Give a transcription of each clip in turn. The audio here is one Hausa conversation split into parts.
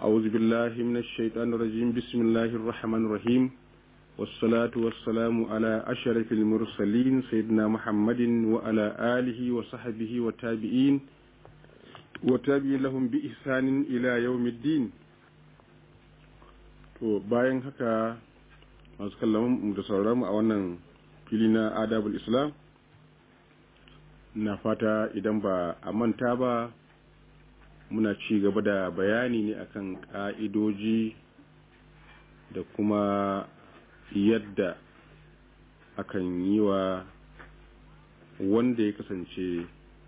أعوذ بالله من الشيطان الرجيم بسم الله الرحمن الرحيم والصلاة والسلام على أشرف المرسلين سيدنا محمد وعلى آله وصحبه والتابعين وتابعين لهم بإحسان إلى يوم الدين to bayan haka masu kallon da sauraron a wannan fili na adabul islam na fata idan ba a manta ba muna ci gaba da bayani ne akan ƙa'idoji da kuma yadda akan yi wa wanda ya kasance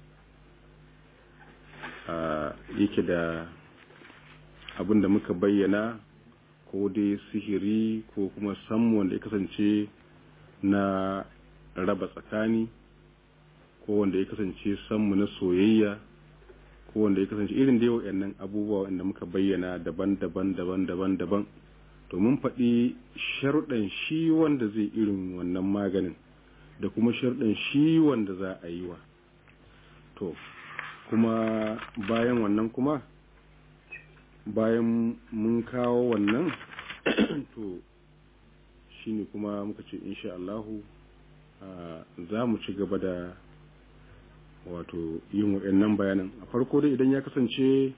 yake da abin da muka bayyana ko dai sihiri ko kuma samu wanda ya kasance na raba tsakani ko wanda ya kasance sammu na soyayya ko wanda ya kasance irin da yau nan abubuwa wanda muka bayyana daban-daban daban-daban daban to mun faɗi sharuɗan shi wanda zai irin wannan maganin da kuma sharuɗan shi wanda za a yi wa to kuma bayan wannan kuma bayan mun kawo wannan to shine kuma muka ce insha Allahu za mu ci gaba da wato yin waɗannan bayanan a farko dai idan ya kasance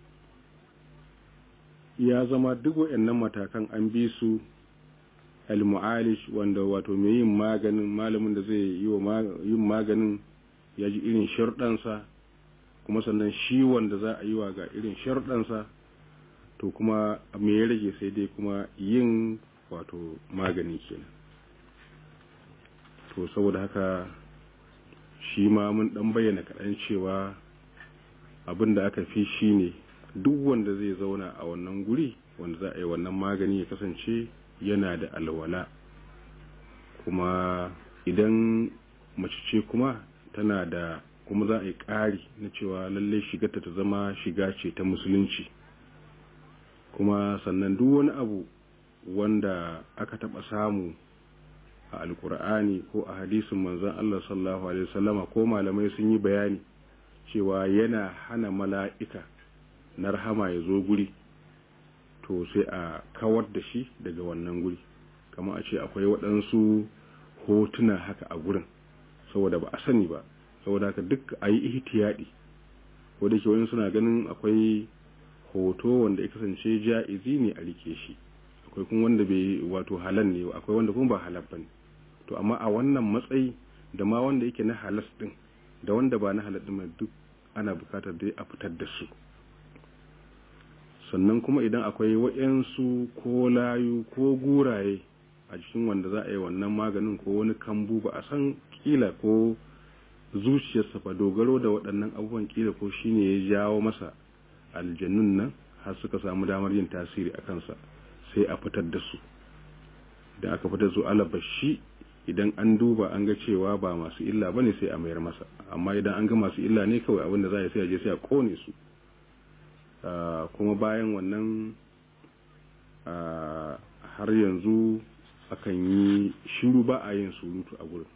ya zama duk waɗannan matakan an bi su al-mu'alish wanda wato mai yin maganin malamin da zai yi wa yin maganin ya ji irin sharɗansa kuma sannan shi wanda za a yi wa ga irin sharɗansa to kuma me ya rage sai dai kuma yin wato magani kenan to saboda haka shi ma mun dan bayyana kaɗan cewa abin da aka fi shi ne duk wanda zai zauna a wannan guri wanda za a yi wannan magani ya kasance yana da alwala kuma idan mace ce kuma tana da kuma za a yi ƙari na cewa lallai shigarta ta zama shiga ce ta musulunci kuma sannan duk wani abu wanda aka taɓa samu a alkur'ani ko a hadisin manzon Allah sallallahu alaihi wasallama ko malamai sun yi bayani cewa yana hana mala'ika na rahama ya zo guri to sai a kawar da shi daga wannan guri kamar a ce akwai waɗansu hotuna haka a gurin saboda ba a sani ba saboda haka duk a yi ihtiyadi ko da ke wani suna ganin akwai hoto wanda ya kasance ja'izi ne a rike shi akwai kuma wanda bai wato halal ne akwai wanda kuma ba halal bane to amma a wannan matsayi da ma wanda yake na halas din da wanda ba na halal din duk ana bukatar dai a fitar da su sannan kuma idan akwai wa'yansu ko layu ko guraye a cikin wanda za a yi wannan maganin ko wani kambu ba a san kila ko zuciyarsa fa dogaro da waɗannan abubuwan kila ko shine ya jawo masa aljannun nan har suka samu damar yin tasiri a kansa sai a fitar da su da aka fitar su alabashi idan an duba an ga cewa ba masu illa ba ne sai a mayar masa amma idan an ga masu illa ne kawai abinda za a sai a je sai a kone su kuma bayan wannan har yanzu akan yi shiru ba a yin surutu a gurin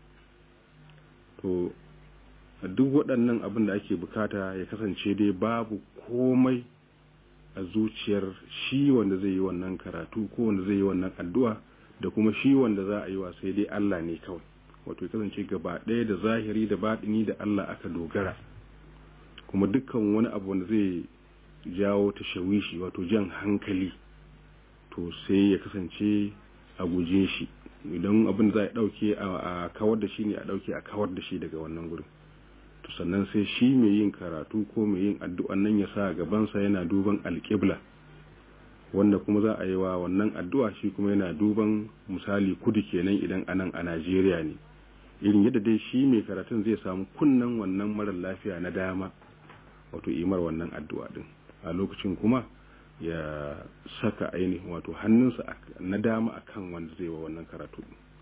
to duk waɗannan abin da ake bukata ya kasance dai babu komai a zuciyar shi wanda zai yi wannan karatu ko wanda zai yi wannan addu'a da kuma shi wanda za a yi wa sai dai Allah ne kawai wato ya kasance gaba ɗaya da zahiri da baɗini da Allah aka dogara kuma dukkan wani abu wanda zai jawo ta shawishi wato jan hankali to sai ya kasance a guje shi idan abin da za a ɗauke a kawar da shi ne a ɗauke a kawar da shi daga wannan gurin to sannan sai shi mai yin karatu ko mai yin addu'an nan ya sa gabansa yana duban alƙibla wanda kuma za a yi wa wannan addu'a shi kuma yana duban misali kudu kenan idan anan a Najeriya ne irin yadda dai shi mai karatun zai samu kunnan wannan marar lafiya na dama wato imar wannan addu'a din a lokacin kuma ya saka ainihin wato hannunsa na dama akan wanda zai wa wannan karatu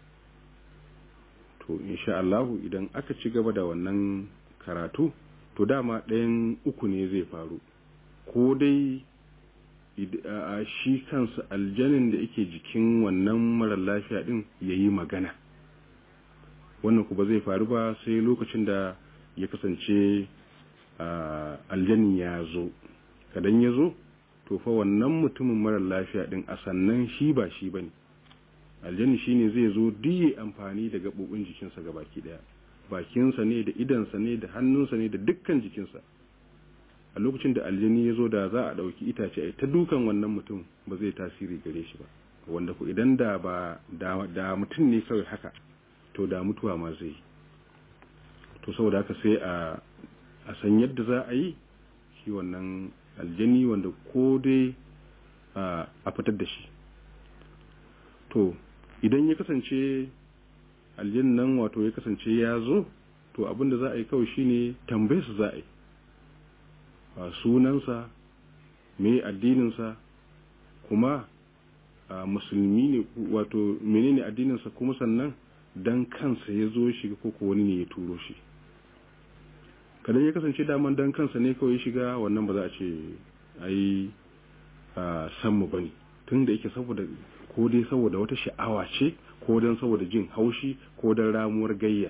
to insha Allah idan aka ci gaba da wannan karatu to dama ɗayan uku ne zai faru ko dai a shi kansa aljanin da yake jikin wannan marar lafiya din ya yi magana wannan ku ba zai faru ba sai lokacin da ya kasance aljanin ya zo kadan ya zo to fa wannan mutumin mara lafiya din a sannan shi ba shi bane aljanni shine zai zo diye amfani da gabobin jikinsa baki daya bakinsa ne da idansa ne da hannunsa ne da dukkan jikinsa a lokacin da aljani ya zo da za a ɗauki itace a ta dukan wannan mutum ba zai tasiri gare shi ba wanda ku idan da ba da mutum ne kawai haka to da mutuwa ma zai to saboda haka sai a a san yadda za a yi shi wannan aljani wanda ko dai a fitar da shi to idan ya kasance aljan nan wato ya kasance ya zo to abinda za a yi kawai shine tambaye su za a yi sunansa me addininsa kuma musulmi ne wato menene addininsa kuma sannan dan kansa ya zo shiga ko ko wani ne ya turo shi kada ya kasance daman dan kansa ne kawai shiga wannan ba za a ce ai san mu bane tunda yake saboda ko dai saboda wata sha'awa ce ko dan saboda jin haushi ko dan ramuwar gayya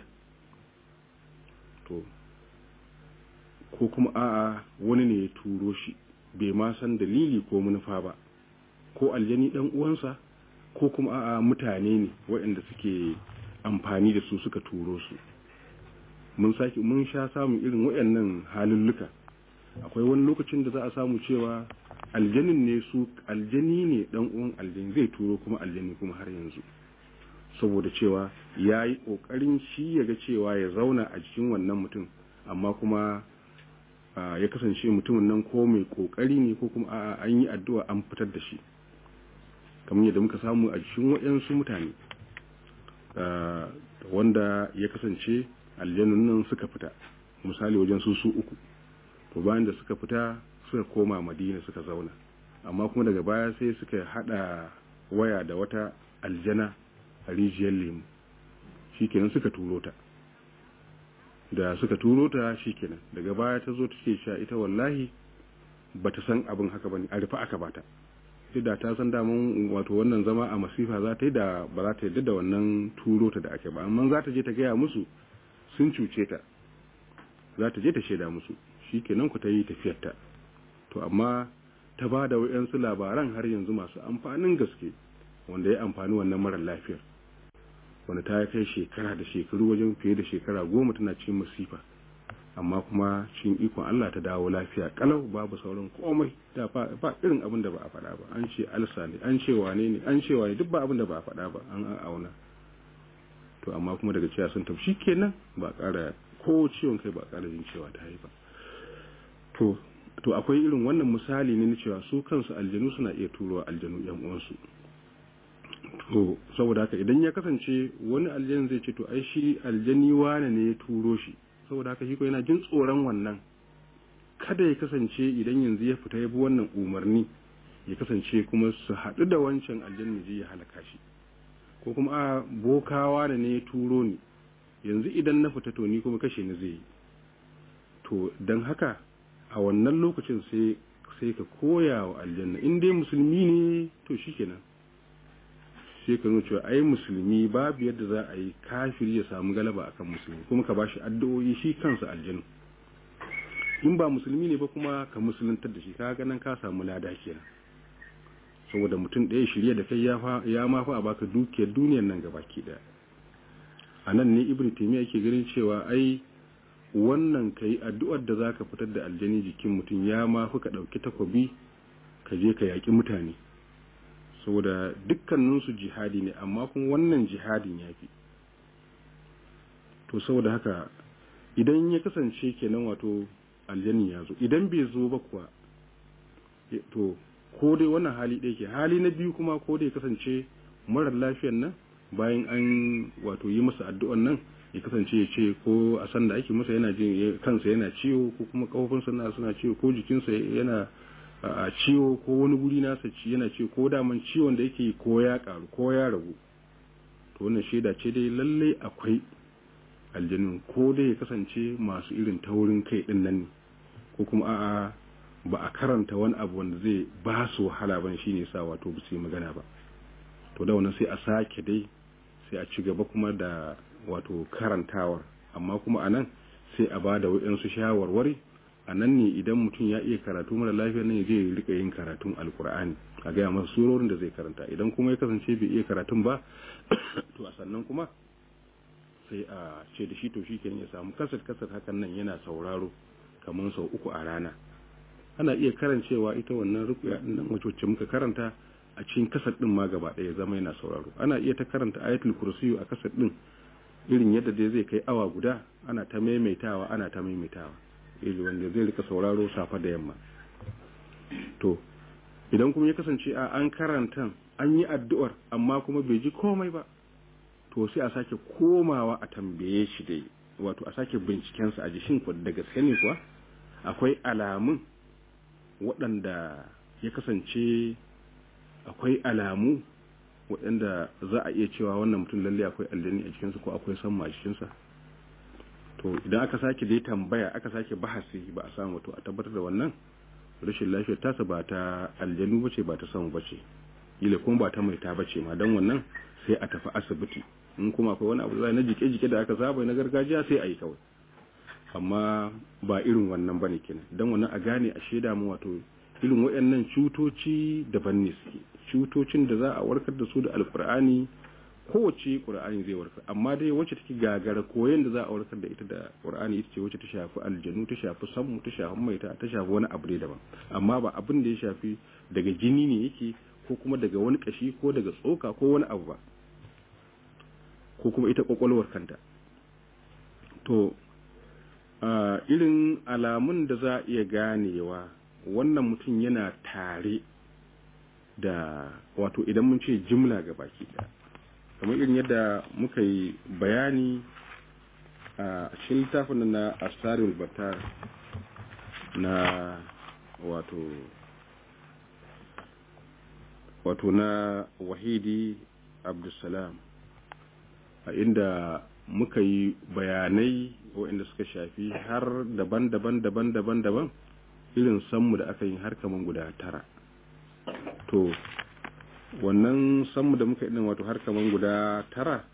to ko kuma a'a wani ne ya turo shi bai ma san dalili ko manufa ba ko aljani dan uwansa ko kuma a'a mutane ne waɗanda suke amfani da su suka turo su mun saki mun sha samun irin waɗannan halulluka akwai wani lokacin da za a samu cewa aljanin ne su aljani ne dan uwan aljani zai turo kuma aljani kuma har yanzu saboda cewa ya yi ƙoƙarin shi ya ga cewa ya zauna a jikin wannan mutum amma kuma ya kasance mutumin nan ko mai ƙoƙari ne ko kuma a'a an yi addu'a an fitar da shi kamar yadda muka samu a cikin waɗansu mutane wanda ya kasance aljanun nan suka fita misali wajen su su uku to bayan da suka fita suka koma madina suka zauna amma kuma daga baya sai suka hada waya da wata aljana a rijiyar lemu shikenan suka turo ta da suka turo ta shikenan daga baya ta zo take sha ita wallahi bata san abin haka bane a rufe aka bata da ta san damun wato wannan zama a masifa za ta yi da ba za ta yadda da wannan turo ta da ake ba amma za ta je ta gaya musu sun cuce ta za ta je ta shaida musu shikenan ku ta yi tafiyarta to amma ta ba da wayansu labaran har yanzu masu amfanin gaske wanda ya amfani wannan mara lafiyar wanda ta kai shekara da shekaru wajen fiye da shekara goma tana cikin masifa amma kuma cikin ikon Allah ta dawo lafiya kalau babu sauran komai da ba irin abin da ba a faɗa ba an ce alsa ne an ce wane ne an ce wane duk ba abin da ba a faɗa ba an auna to amma kuma daga cewa sun tafi kenan ba ƙara ko ciwon kai ba ƙara jin cewa ta yi ba to to akwai irin wannan misali ne na cewa su kansu aljanu suna iya turowa aljanu yan uwansu to saboda haka idan ya kasance wani aljan zai ce to ai shi aljani wane ne ya turo shi saboda haka shi ko yana jin tsoron wannan kada ya kasance idan yanzu ya fita ya bi wannan umarni ya kasance kuma su haɗu da wancan aljanna ji ya halaka shi ko kuma a bokawa da ne ya turo ni yanzu idan na fita to ni kuma kashe ni zai yi to don haka a wannan lokacin sai sai ka koya wa aljanna in dai musulmi ne to shikenan sai ka nuna cewa ai musulmi babu yadda za a yi kafiri ya samu galaba akan musulmi kuma ka bashi addu'o'i shi kansa aljanna in ba musulmi ne ba kuma ka musuluntar da shi ka nan ka samu lada kenan saboda mutum ɗaya shirye da kai ya ma fa a baka dukiyar duniyar nan gabaki ɗaya a nan ne ibn taymiya yake ganin cewa ai wannan kai addu'ar da zaka fitar da aljani jikin mutum ya ma fi ka ɗauki takobi ka je ka yaƙi mutane saboda dukkaninsu jihadi ne amma kuma wannan jihadin ya fi to saboda haka idan ya kasance kenan wato aljani ya zo idan bai zo ba kuwa to ko dai wannan hali ɗaya ke hali na biyu kuma ko dai kasance marar lafiyan nan bayan an wato yi masa addu'an nan ya kasance ya ce ko a san da ake masa yana jin kansa yana ciwo ko kuma kafofinsa na suna ciwo ko jikinsa yana a ciwo ko wani guri nasa ci yana ciwo ko daman ciwon da yake ko ya karu ko ya ragu to wannan shaida ce dai lalle akwai aljanun ko dai ya kasance masu irin taurin kai din nan ne ko kuma a'a ba a karanta wani abu wanda zai ba su wahala ban shine sa wato ba su yi magana ba to da wannan sai a sake dai sai a ci gaba kuma da wato karantawar amma kuma a nan sai a ba da waɗansu shawarwari a nan ne idan mutum ya iya karatu mara lafiya nan ya je ya rika yin karatun alkur'ani a gaya masa surorin da zai karanta idan kuma ya kasance bai iya karatun ba to a sannan kuma sai a ce da shi to shi kenan ya samu kasar kasar hakan nan yana sauraro kamar sau uku a rana ana iya karancewa ita wannan rukuya din nan wacce muka karanta a cikin kasar din ma gaba ɗaya zama yana sauraro ana iya ta karanta ayatul kursiyu a kasar din irin yadda dai zai kai awa guda ana ta maimaitawa ana ta maimaitawa irin wanda zai rika sauraro safa da yamma to idan kuma ya kasance a an karanta an yi addu'ar amma kuma bai ji komai ba to sai a sake komawa a tambaye shi dai wato a sake bincikensa a jishin da gaske ne kuwa akwai alamun waɗanda ya kasance akwai alamu waɗanda za a iya cewa wannan mutum lalle akwai aljani a cikinsa ko akwai samma a cikinsa to idan aka sake dai tambaya aka sake bahasi ba a samu to a tabbatar da wannan rashin lafiyar tasa ba ta aljanu bace ba ta samu bace ila kuma ba ta mai ta bace ma dan wannan sai a tafi asibiti in kuma akwai wani abu na jike-jike da aka saba na gargajiya sai a yi kawai amma ba irin wannan bane kenan dan wannan a gane a shaida mu wato irin waɗannan cutoci daban ne suke cutocin da za a warkar da su da alkur'ani kowace qur'ani zai warkar amma dai wacce take gagara koyon da za a warkar da ita da qur'ani ita ce wacce ta shafi aljanu ta shafi sammu ta shafi maita ta shafi wani abu ne daban amma ba abin da ya shafi daga jini ne yake ko kuma daga wani kashi ko daga tsoka ko wani abu ba ko kuma ita kwakwalwar kanta to irin alamun da za a iya ganewa wannan mutum yana tare da wato idan mun ce jimla ga baki daya kamar irin yadda muka yi bayani a cikin littafin na astarul batar na wato wato na wahidi abdulsalam a inda muka yi bayanai waɗanda suka shafi har daban-daban daban-daban daban irin sammu da aka yi har kaman guda tara to wannan sammu da muka yi wato har kaman guda tara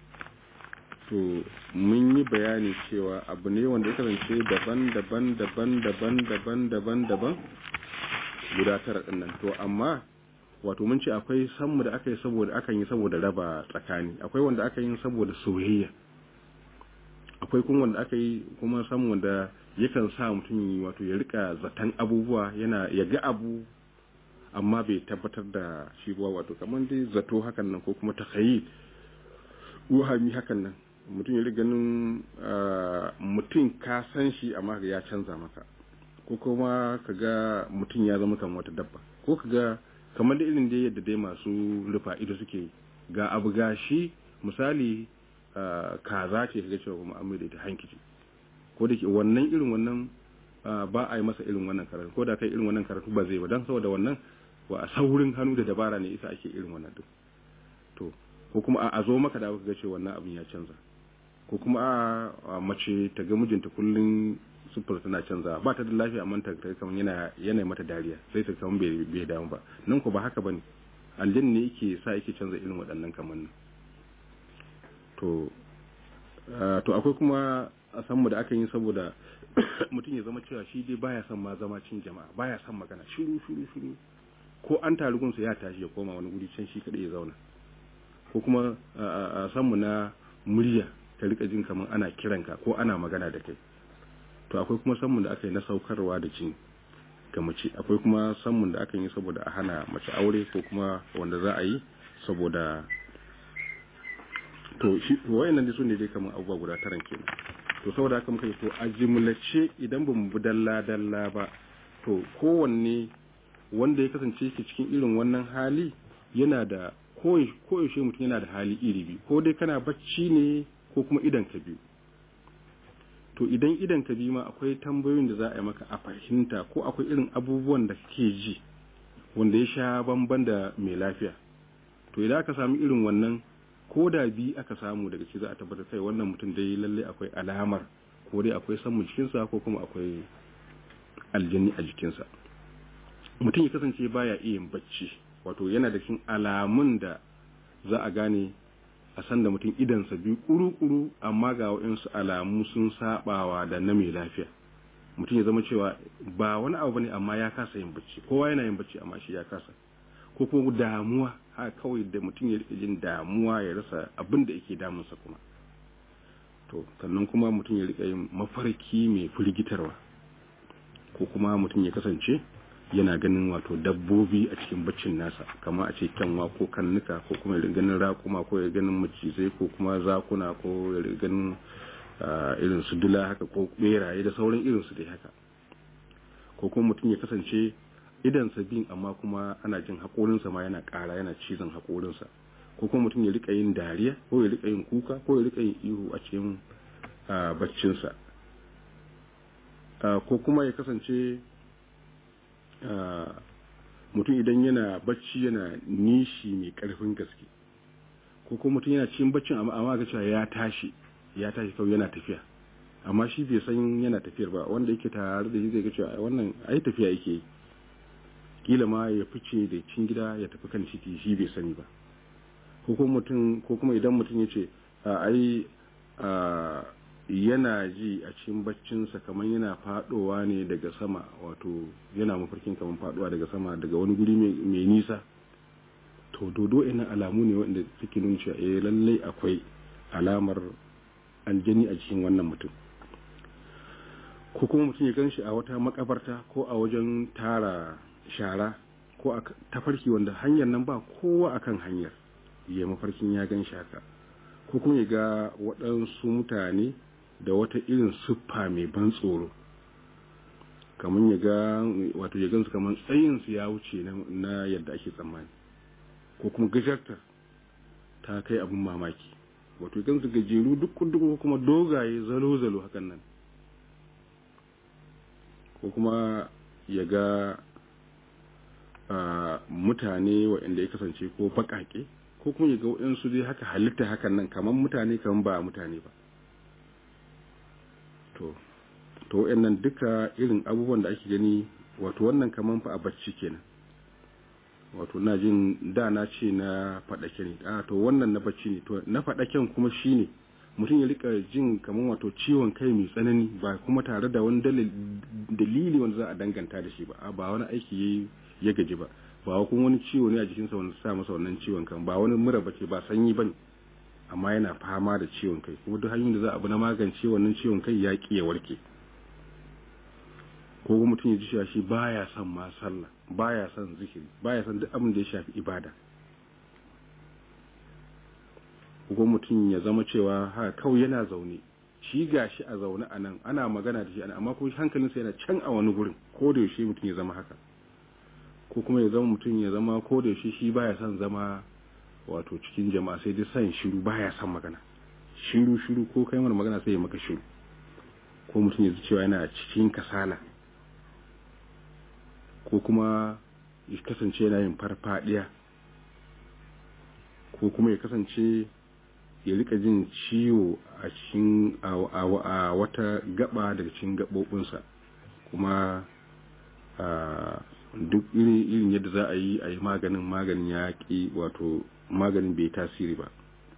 to mun yi bayani cewa abu ne wanda ya kasance daban-daban daban-daban daban-daban daban guda tara ɗin nan to amma wato mun ce akwai sammu da aka yi saboda akan yi saboda raba tsakani akwai wanda aka yi saboda soyayya akwai kuma wanda aka yi kuma sammu wanda yakan sa mutum wato ya rika zaton abubuwa yana ya ga abu amma bai tabbatar da shi ba wato kamar dai zato hakan nan ko kuma takhayyul wahami hakan nan mutum ya riga ganin mutum ka san shi amma ya canza maka ko kuma kaga mutum ya zama kamar wata dabba ko kaga kamar da irin da yadda dai masu rufa ido suke ga abu gashi misali kaza ce kaga cewa kuma an da ita hankici ko da ke wannan irin wannan ba a yi masa irin wannan karatu ko da kai irin wannan karatu ba zai ba don saboda wannan wa a saurin hannu da dabara ne isa ake irin wannan duk to ko kuma a zo maka da aka ga cewa wannan abin ya canza ko kuma a mace ta ga mijinta kullun sufur tana canza ba ta da lafiya amma ta kamar yana yana mata dariya sai ta kamar bai bai damu ba nan ko ba haka bane aljin ne yake sa yake canza irin waɗannan kamar nan to to akwai kuma a san mu da aka yi saboda mutum ya zama cewa shi dai baya son ma zama cin jama'a baya son magana shiru shiru shiru ko an taru gunsa ya tashi ya koma wani guri can shi kadai ya zauna ko kuma a san mu na murya ka rika jin kamar ana kiranka ko ana magana da kai to akwai kuma sammun da aka yi na saukarwa da jini ga mace akwai kuma sammun da aka yi saboda a hana mace aure ko kuma wanda za a yi saboda to shi wayannan dai su ne dai kamar abubuwa guda taran kenan to saboda haka muka yi to a jimlace idan ba mu bi dalla dalla ba to kowanne wanda ya kasance yake cikin irin wannan hali yana da koyaushe mutum yana da hali iri biyu ko dai kana bacci ne ko kuma idan ka biyu to idan idan ka bi ma akwai tambayoyin da za a yi maka a fahimta ko akwai irin abubuwan da kake ji wanda ya sha bamban da mai lafiya to idan aka samu irin wannan ko da bi aka samu daga ci za a tabbatar kai wannan mutum dai lalle akwai alamar ko dai akwai samun jikinsa ko kuma akwai aljini a jikinsa mutum ya kasance baya iya yin bacci wato yana da cikin alamun da za a gane a san da mutum idansa biyu kuru-kuru amma ga waɗansu alamu sun sabawa da na mai lafiya mutum ya zama cewa ba wani abu bane amma ya kasa yin bacci kowa yana yin bacci amma shi ya kasa ko kuma damuwa ha kawai da mutum ya rika jin damuwa ya rasa abin da yake damunsa kuma to sannan kuma mutum ya rika yin mafarki mai firgitarwa ko kuma mutum ya kasance yana ganin wato dabbobi a cikin baccin nasa kama a ce kyanwa ko kannuka ko kuma ya ganin raƙuma ko ya ganin macizai ko kuma zakuna ko ya ganin irin su dula haka ko beraye da sauran irin su dai haka ko kuma mutum ya kasance idan bin amma kuma ana jin haƙorinsa ma yana ƙara yana cizon haƙorinsa ko kuma mutum ya rika yin dariya ko ya rika yin kuka ko ya rika yin ihu a cikin baccinsa ko kuma ya kasance mutum idan yana bacci yana nishi mai ƙarfin gaske ko kuma mutum yana cikin baccin amma ga cewa ya tashi ya tashi kawai yana tafiya amma shi bai san yana tafiyar ba wanda yake tare da shi zai ga cewa wannan ai tafiya yake yi kila ma ya fice da cin gida ya tafi kan titi shi bai sani ba ko kuma mutum ko kuma idan mutum ya ce ai yana ji a cikin baccinsa kamar yana fadowa ne daga sama wato yana mafarkin kamar fadowa daga sama daga wani guri mai nisa to dodo ina alamu ne wanda suke nuna cewa eh lallai akwai alamar aljani a cikin wannan mutum ko kuma mutum ya gan shi a wata makabarta ko a wajen tara shara ko a tafarki wanda hanyar nan ba kowa akan hanyar ya mafarkin ya gan shi haka ko kuma ya ga waɗansu mutane da wata irin siffa mai ban tsoro kamar ya ga wato ya gansu kamar tsayinsu ya wuce na yadda ake tsammani ko kuma gajartar ta kai abin mamaki wato ya gansu gajeru duk ko kuma dogaye zalo-zalo hakan nan ko kuma ya ga mutane waɗanda ya kasance ko baƙaƙe ko kuma ya ga waɗansu dai haka halitta hakan nan kamar mutane kamar ba mutane ba to to waɗannan duka irin abubuwan da ake gani wato wannan kamar fa a bacci kenan wato na jin da na ce na faɗake ne a to wannan na bacci ne to na faɗaken kuma shine mutum ya rika jin kamar wato ciwon kai mai tsanani ba kuma tare da wani dalili wanda za a danganta da shi ba ba wani aiki ya gaji ba ba kuma wani ciwo ne a jikinsa wanda sa masa wannan ciwon kan ba wani mura bace ba sanyi bane amma yana fama da ciwon kai kuma duk hanyoyin da za a bi na magance wannan ciwon kai ya ki ya warke ko kuma mutum ya ji cewa shi baya son ma sallah baya son zikiri baya son duk abin da ya shafi ibada ko mutum ya zama cewa ha kawai yana zaune shi gashi a zaune a nan ana magana da shi ana amma kuma hankalinsa yana can a wani gurin ko da yaushe mutum ya zama haka ko kuma ya zama mutum ya zama ko da yaushe shi baya son zama wato cikin jama'a sai dai son shiru baya son magana shiru shiru ko kai mana magana sai ya maka shiru ko mutum ya ji cewa yana cikin kasala ko kuma ya kasance yana yin farfadiya ko kuma ya kasance ya rika jin ciwo a cikin a wata gaba daga cikin gabobinsa kuma duk irin yadda za a yi a yi maganin maganin ya ƙi wato maganin bai tasiri ba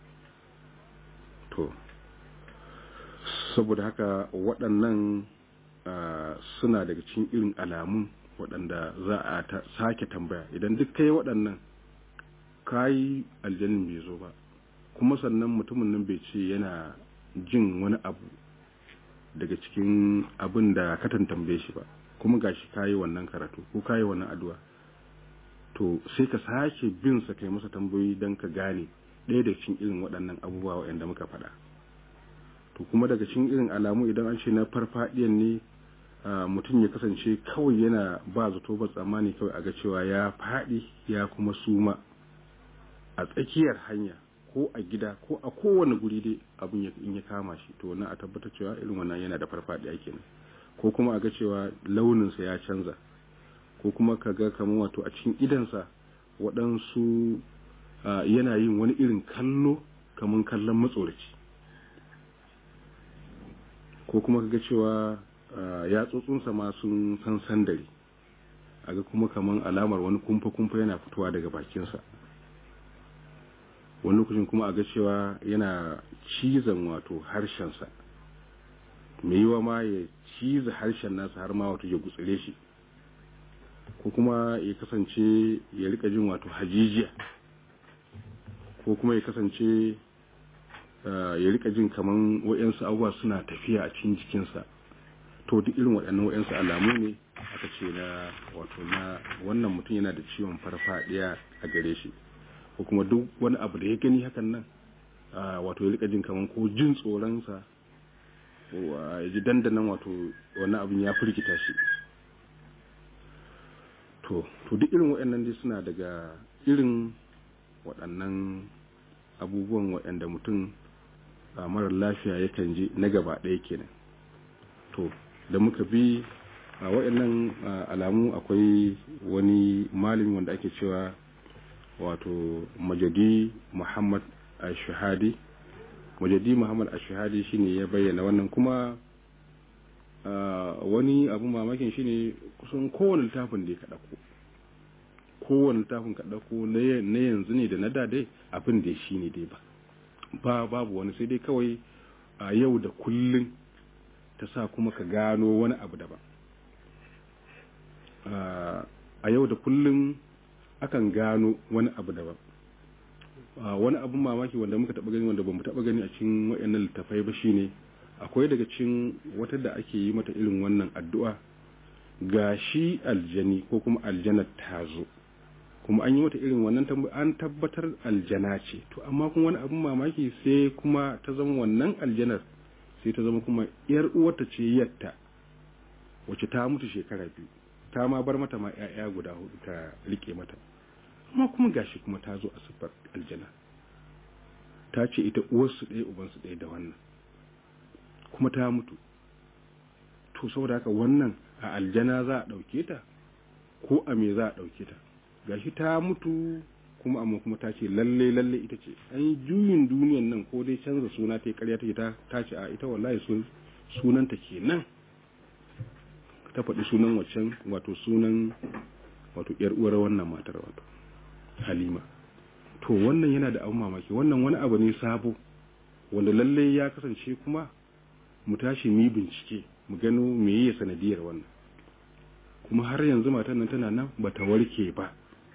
to saboda haka waɗannan suna daga cikin irin alamun waɗanda za a sake tambaya idan duk kai waɗannan kayi aljanin bai zo ba kuma sannan mutumin nan bai ce yana jin wani abu daga cikin abin da ka tambaye shi ba kuma gashi kayi wannan karatu ko kayi wannan addu'a to sai ka sake bin sa kai masa tambayoyi don ka gane ɗaya da cikin irin waɗannan abubuwa waɗanda muka faɗa to kuma daga cikin irin alamu idan an ce na farfaɗiyan ne mutum ya kasance kawai yana ba zato ba tsammani kawai a ga cewa ya faɗi ya kuma suma a tsakiyar hanya ko a gida ko a kowane guri dai abin in ya kama shi to na a tabbatar cewa irin wannan yana da farfaɗiya kenan ko kuma a ga cewa launinsa ya canza ko kuma ka ga kamar wato a cikin idansa waɗansu yana yin wani irin kallo kamar kallon matsoraci ko kuma ka ga cewa yatsotsinsa ma sun san sandare a ga kuma kamar alamar wani kumfa-kumfa yana fitowa daga bakinsa wani lokacin kuma a ga cewa yana cizon wato harshensa mai yiwa ma ya ciza harshen nasa har ma wato ya gutsire shi ko kuma ya kasance ya rika jin wato hajijiya ko kuma ya kasance ya rika jin kaman wa'yansu abubuwa suna tafiya a cikin jikinsa to duk irin waɗannan wa'yansu alamu ne aka ce na wato na wannan mutum yana da ciwon farfadiya a gare shi ko kuma duk wani abu da ya gani hakan nan wato ya rika jin kaman ko jin tsoronsa ya ji dandanan wato wani abin ya firgita shi to to duk irin waɗannan dai suna daga irin waɗannan abubuwan waɗanda mutum a marar lafiya yakan ji na gaba ɗaya kenan to da muka bi a waɗannan alamu akwai wani malami wanda ake cewa wato majadi muhammad ashahadi majadi muhammad ashahadi shine ya bayyana wannan kuma wani abu mamakin shine kusan kowane littafin da ya kaɗa ko kowane littafin kaɗa ko na yanzu ne da na dade abin da shi ne dai ba ba babu wani sai dai kawai a yau da kullun ta sa kuma ka gano wani abu daban a yau da kullun akan gano wani abu daban wani abun mamaki wanda muka taɓa gani wanda ba mu taɓa gani a cikin waɗannan littafai ba shine akwai daga cikin wata da ake yi mata irin wannan addu'a ga shi aljani ko kuma aljanar ta zo kuma an yi mata irin wannan an tabbatar aljana ce to amma kuma wani abin mamaki sai kuma ta zama wannan aljanar sai ta zama kuma yar uwarta ce yatta wacce ta mutu shekara biyu ta ma bar mata ma 'ya'ya guda hudu ta rike mata amma kuma gashi kuma ta zo a siffar aljana ta ce ita uwarsu ɗaya ubansu ɗaya da wannan kuma ta mutu to saboda haka wannan a aljana za a ɗauke ta ko a me za a ɗauke ta gashi ta mutu kuma amma kuma ta ce lalle lalle ita ce an yi juyin duniyan nan ko dai canza suna ta yi karya take ta ta ce a ita wallahi sun sunanta kenan ta faɗi sunan waccan wato sunan wato yar uwar wannan matar wato halima to wannan yana da abun mamaki wannan wani abu ne sabo wanda lalle ya kasance kuma mu tashi mu bincike mu gano meye sanadiyar wannan kuma har yanzu matan nan tana nan bata warke ba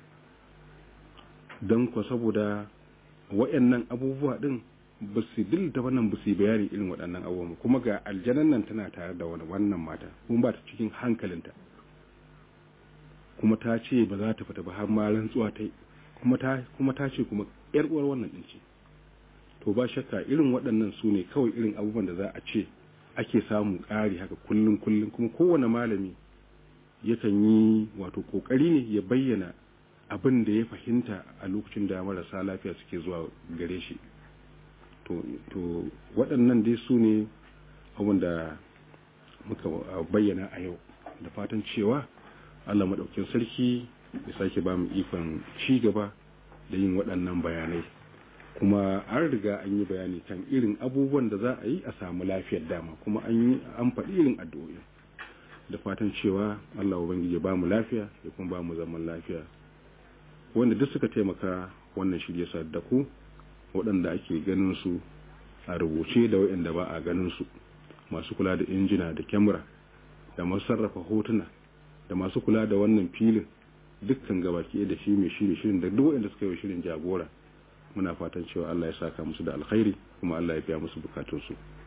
don ko saboda wayannan abubuwa din ba su dilta wannan ba su bayani irin waɗannan abubuwa kuma ga aljanan nan tana tare da wani wannan mata kuma ba ta cikin hankalinta kuma ta ce ba za ta fita ba har ma rantsuwa ta kuma ta kuma ta ce kuma yar uwar wannan din ce to ba shakka irin waɗannan su ne kawai irin abubuwan da za a ce ake samun ƙari haka kullum kullum kuma kowane malami yakan yi wato ƙoƙari ne ya bayyana abin da ya fahimta a lokacin da marasa lafiya suke zuwa gare shi to waɗannan dai su ne abin da muka bayyana a yau da fatan cewa allah maɗaukin sarki ya sake ba mu ikon ci gaba da yin waɗannan bayanai kuma an riga an yi bayani kan irin abubuwan da za a yi a samu lafiyar dama kuma an yi an faɗi irin addu'o'i da fatan cewa Allah ubangiji ba mu lafiya ya kuma ba mu zaman lafiya wanda duk suka taimaka wannan shirye sa da ku waɗanda ake ganin su a rubuce da waɗanda ba a ganin su masu kula da injina da kyamara da masu sarrafa hotuna da masu kula da wannan filin dukkan gabaki da shi mai shirye shirin da duk waɗanda suka yi shirin jagora muna fatan cewa Allah ya saka musu da alkhairi kuma Allah ya biya musu bukatunsu